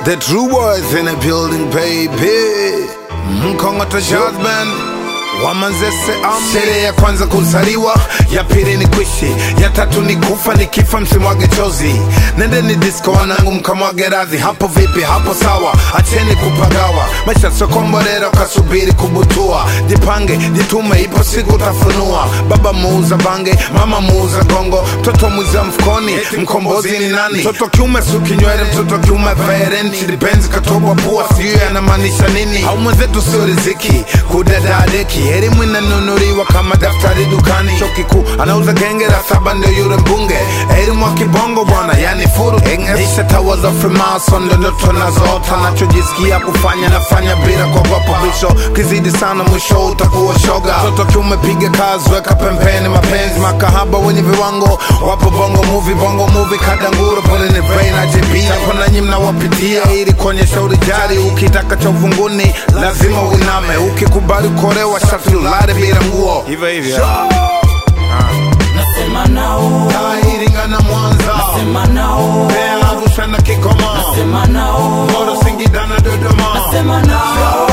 The true boys in the building, baby. Mkongoto Jazz Band Wamanzese Army. Sherehe ya kwanza kuzaliwa, ya pili ni kuishi, ya tatu ni kufa, nikifa msimwage chozi. Nendeni disco wanangu, mkamwage radhi. Hapo vipi? Hapo sawa, acheni kupagawa. Maisha sio komborero, kasubiri kubutua. Jipange, jitume, ipo siku utafunua. Baba muuza bange, mama muuza gongo, mtoto mwiza mfukoni, mkombozi ni nani? Mtoto kiume sukinywele, mtoto kiume vaerenti, dipenzi katobwa pua, sijui anamaanisha nini? Au mwenzetu sio riziki, kudadadeki, elimu inanunuliwa kama daftari dukani. Chuo kikuu anauza genge la saba, ndio yule mbunge, elimu wa kibongo bwana, yani furu isha tawa za Freemason, ndio ndoto nazoota, nachojisikia kufanya nafanya bila kuogopa mwisho, kizidi sana mwisho utakuwa shoga. Mtoto kiume piga kazi, weka pembeni mapenzi, makahaba wenye viwango wapo bongo movie, bongo movie kadanguro, pole ni brain na JB, hapo nanyi mnawapitia ili kuonyesha urijali. Ukitaka cha uvunguni lazima uiname, ukikubali kuolewa sharti ulale bila nguo, hivyo hivyo. Nasema nao, Iringa na Mwanza, sema nao, Mbeya, Arusha na Kigoma, sema nao, Moro, Singida na Dodoma, sema nao,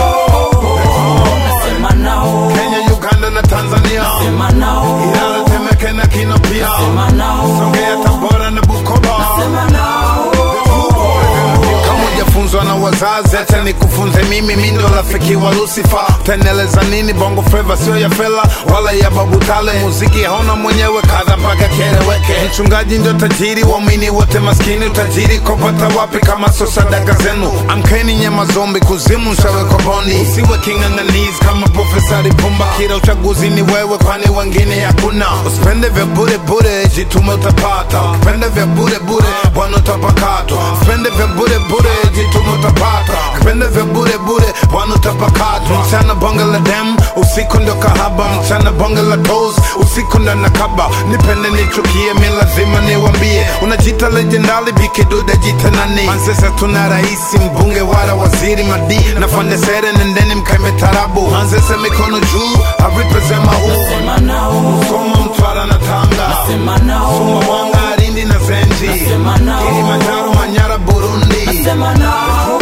nasema nao, Kenya, Uganda na Tanzania, sema nao, Ilala, Temeke na Kino pia, sema nao, Songea, Tabora na Bukoba. sema nao, kama hujafunzwa na wazazi, acha nikufunze mimi. Mi ndo rafiki wa Lucifer, utaendeleza nini? Bongo flava sio ya fela wala ya babu tale, muziki hauna mwenyewe, kadha mpaka kieleweke. Mchungaji ndio tajiri, waumini wote maskini. Utajiri kopata wapi kama sio sadaka zenu? Amkeni nyema zombi, kuzimu nshawekwa bondi. Usiwe king'ang'anizi kama Profesa Lipumba, kila uchaguzi ni wewe, kwani wengine hakuna. Usipende vya bure bure, jitume utapata. Ukipende vya bure bure, bwana utapakatwa. Usipende vya bure bure, jitume utapata. Ukipende vya bure bure, bwana utapakatwa. Mchana bonge la dem, usiku ndo kahaba. Mchana bonge la toes, usiku ndo nakaba. Nipende nichukie, mi lazima niwambie. Unajita legendali, bikidude jita nani? Manzesa tuna raisi, mbunge wala waziri madi. Nafanya sere, nendeni mkaime tarabu. Manzese mikono juu, I represent my hood. sema nao, Soma Mtwara na Tanga, sema nao, Sumbawanga, Lindi na Zenji, Nasema nao. Kilimanjaro, Manyara, Burundi, sema nao,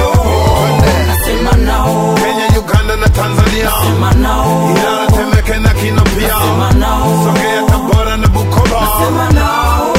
nasema nao, Kenya, Uganda na Tanzania, sema nao, Ilala, Temeke na Kino pia, sema nao, Songea, Tabora na Bukoba. sema nao,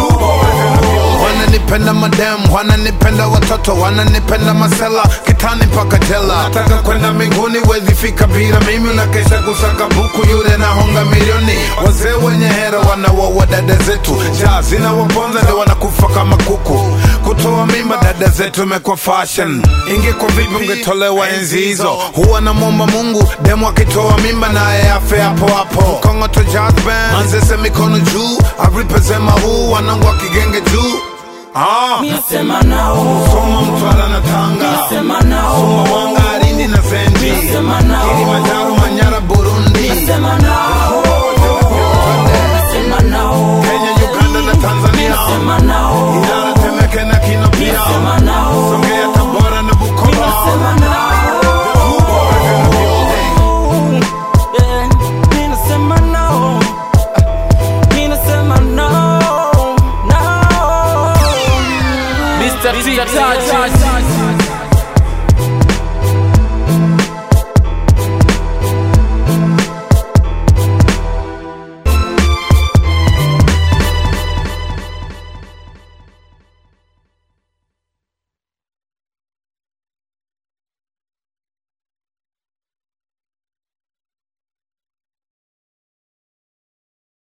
Wananipenda madem, wananipenda watoto, wananipenda masela, kitani mpaka jela. Nataka kwenda mbinguni, wezi fika bila mimi. Unakesha kusaka buku, yule nahonga milioni. Wazee wenye hera wanawaua dada zetu, njaa zinawaponza ndio wanakufa kama kuku. Kutoa mimba dada zetu imekuwa fashion. Ingekuwa vipi ungetolewa enzi hizo? Huwa namwomba Mungu demu akitoa mimba naye afe hapo hapo. Kongoto Jazz Band, Manzese mikono juu, I represent my hood, wanangu wa kigenge juu. Ah, nasema nao, Soma Mtwara na Tanga, sema nao, Sumbawanga, Lindi na Zenji, Nasema nao. Kilimanjaro, Manyara, Burundi, sema nao, sema nao, Kenya, Uganda na Tanzania, sema nao, Ilala, Temeke na Kino pia, sema nao, Songea, Tabora na Bukoba. sema nao. Yeah, mi nasema no. Mi nasema no, no. Mr. T. Touch.